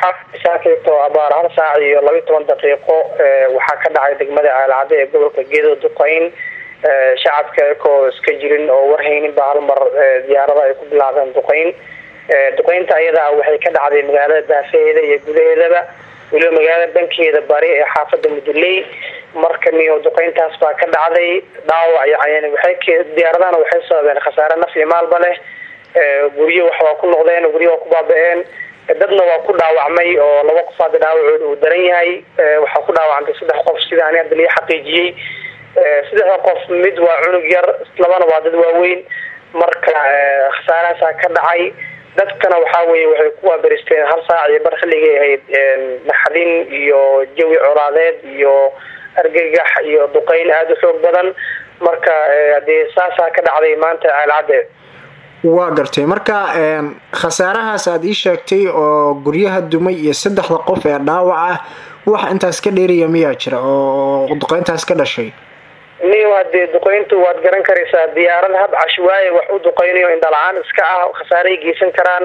saakayto abaar hal saac iyo labiyi toban daqiiqo waxaa ka dhacay degmada caalcadde ee gobolka gedo duqeyn shacabka ekoo iska jirin oo warhaynin ba hal mar diyaarada ay ku bilaabeen duqeyn duqeynta ayada ah waxay ka dhacday magaalada daafaheeda iyo gudaheedaba weliba magaalada dhankeeda bari ee xaafada muduley marka niyo duqeyntaas baa ka dhacday dhaawac yani waxay diyaaradahana waxay sababeen khasaare naf iyo maalba leh guryo wax waa ku noqdeen guryo waa ku baaba-een dadna waa ku dhaawacmay oo laba qof hadda dhaawacooda uu daran yahay waxaa ku dhaawacantay saddex qof sida ani hadda lii xaqiijiyey saddexda qof mid waa cunug yar labana waa dad waaweyn marka khasaarahaasaa ka dhacay dadkana waxaa weye waxay ku waaberisteen hal saac iyo bar xilligay ahayd naxdin iyo jawi colaadeed iyo argagax iyo duqeyn aada u xoog badan marka dee saasaa ka dhacday maanta caalcadde waa gartay marka khasaarahaas aada ii sheegtay oo guryaha dumay iyo saddexda qof ee dhaawac ah wax intaas ka dheeriya miyaa jira oo duqeyntaas ka dhashay niyo hadee duqeyntu waad garan karaysaa diyaarad hab cashwaaye wax u duqeynayo indhala-aan iska ah khasaaray geysan karaan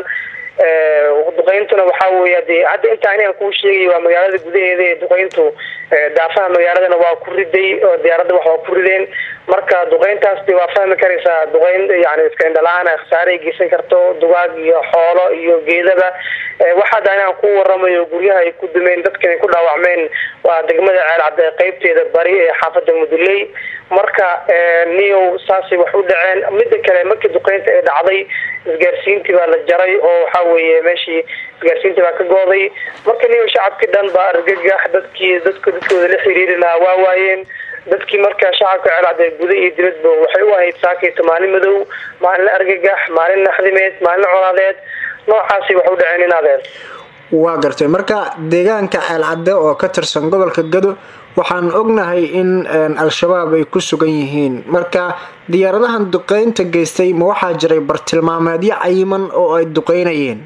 duqeyntuna waxaa weya de hadda inta ani aan kuu sheegay waa magaalada gudaheeda ee duqeyntu daafaha magaaladana waa ku riday oo diyaaradda wax waa ku rideen marka duqeyntaas de waa fahmi karaysaa duqeyn yani iska indhala-aan khasaaray geysan karto dugaag iyo xoolo iyo geedaba waxaada ani aan ku waramayo guryaha ay ku dumeen dadkan ay ku dhaawacmeen waa degmada ceelcadde qeybteeda bari ee xaafada muduley marka niyow saasay wax u dhaceen mida kale markii duqeynta ay dhacday isgaarsiintii baa la jaray oo waxa weye meeshii isgaarsiintii baa ka gooday marka niyow shacabkii dhan baa argagax dadkii dadk dadkooda la xiriiri lahaa waa waayeen dadkii marka shacabka ceelcadde guda iyo dibadba waxay u ahayd saakayto maalin madow maalin argagax maalin naxdimeed maalin colaadeed noocaasi wax u dhaceen in adeer waa gartay marka deegaanka ceelcadde oo ka tirsan gobolka gado waxaan ognahay in al-shabaab ay ku sugan yihiin marka diyaaradahan duqeynta geystay ma waxaa jiray bartilmaameedyo cayiman oo ay duqeynayeen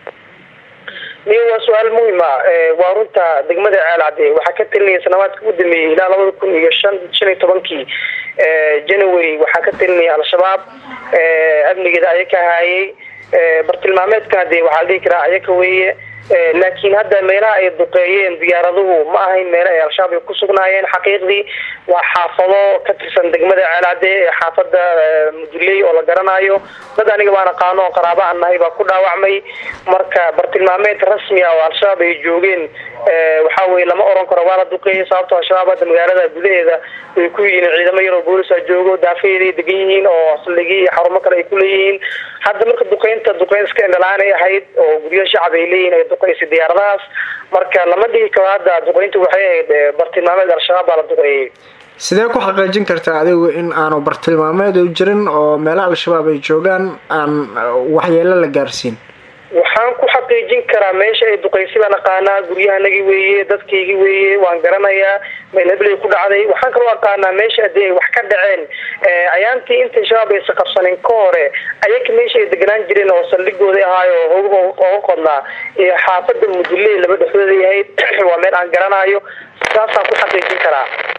niyo waa su-aal muhima waa runta degmada ceelcadde waxaa ka talinaya sanawaadka u dameeyey ilaa labada kun iyo shan shan iyo tobankii january waxaa ka talinaya al-shabaab amnigeeda ayaka haayay bartilmaameedkana de waxaa la dhihi karaa ayaka weeye laakiin hadda meelaha ay duqeeyeen diyaaraduhu ma ahayn meelo ay al-shabaab ay ku sugnaayeen xaqiiqdii waa xaafado ka tirsan degmada ceelcadde ee xaafada muduley oo la garanayo dad aniga baan aqaano oo qaraaba aan nahay baa ku dhaawacmay marka bartilmaameed rasmi ah oo al-shabaab ay joogeen waxa weye lama oran karo waa la duqeeyay sababto al-shabaab hadda magaalada gudaheeda ay ku yihiin ciidamo yaroo boolisa joogo daafaheeday degan yihiin oo saldhigi iyo xarumo kale ay ku leeyihiin hadda marka duqeynta duqeyn iska indhalaan ay ahayd oo guryo shacab ay leeyihin ay duqeysay diyaaradahaas marka lama dhihi karo hadda duqeynta waxay ahayd bartilmaameed al-shabaab baa la duqeeyay sidee ku xaqiijin kartaa adigu in aanu bartilmaameed u jirin oo meelaha al-shabaab ay joogaan aan waxyeelo la gaarsiin waxaan ku xaqiijin karaa meesha ay duqeysay baan aqaanaa guryahanagi weeye dadkaygi weeye waan garanayaa meel hebley ku dhacday waxaan kaloo aqaanaa meesha hadii ay wax ka dhaceen ayaantii inta shabaab aysa qabsanin ka hore ayaka meesha ay deganaan jireen oo saldhigooda ahaayo ooga qodnaa xaafada muduley laba dhexdooda yahayd waa meel aan garanayo saasaan ku xaqiijin karaa